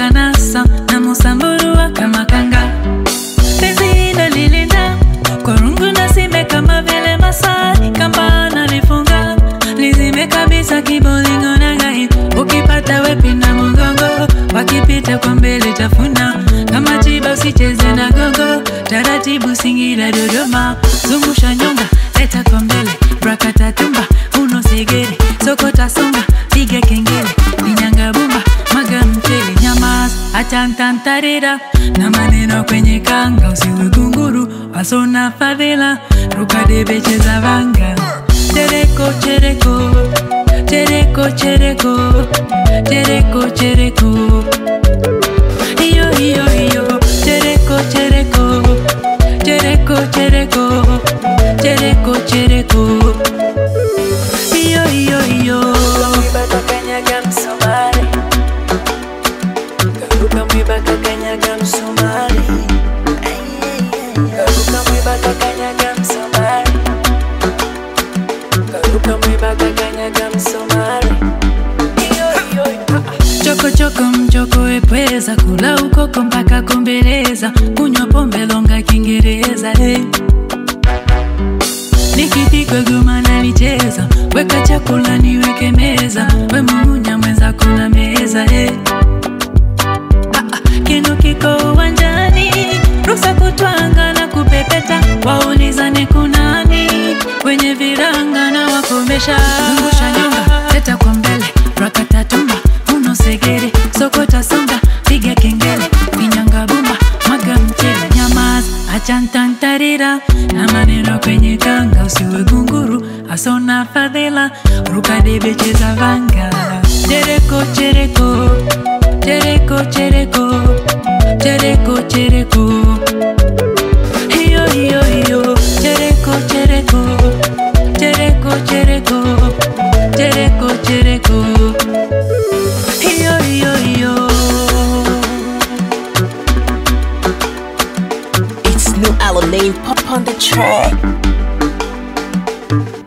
kanasa na musambulua kama kanga penzi hilo lilinda kwa rungu na sime kama vile masai kamba nalifunga lizime kabisa kibolingo na gai ukipata wepi na mgongo wakipita kwa mbele tafuna kama chiba usicheze na gogo taratibu singira dodoma zungusha nyonga leta kwa mbele brakatatumba uno segere sokota songa piga kengele linyanga bumba maga mchele nyamas achantantarira na maneno kwenye kanga usiwe gunguru wasona fadhila rukadebecheza vanga chereko chereko chereko chereko chereko chereko iyo iyo iyo chereko chereko chereko chereko chereko chereko iyo iyo iyo mwibaka kanyaga msumari karuka mwibaka kanyaga msumari karuka mwibaka kanyaga msumari karuka mwibaka kanyaga msumari chokochoko mchoko epweza kula ukoko mpaka kombeleza kunywa pombe longa kiingereza hey. nikipigwa goma nalicheza weka chakula niweke meza we mumunya mwenza kuna meza hey. Ah, ah, kinu kiko uwanjani rusa kutwanga na kupepeta waulizane kunani wenye viranga na wakomesha zungusha nyonga leta kwa mbele rakatatumba uno segere sokota songa piga kengele vinyanga bumba mwaga mchele nyamaza achantantarira na maneno kwenye kanga usiwe gunguru asona fadhila rukadebecheza vanga chereko chereko chereko chereko chereko chereko hiyo hiyo hiyo chereko chereko chereko chereko chereko chereko hiyo hiyo hiyo It's new Alanine pop on the track.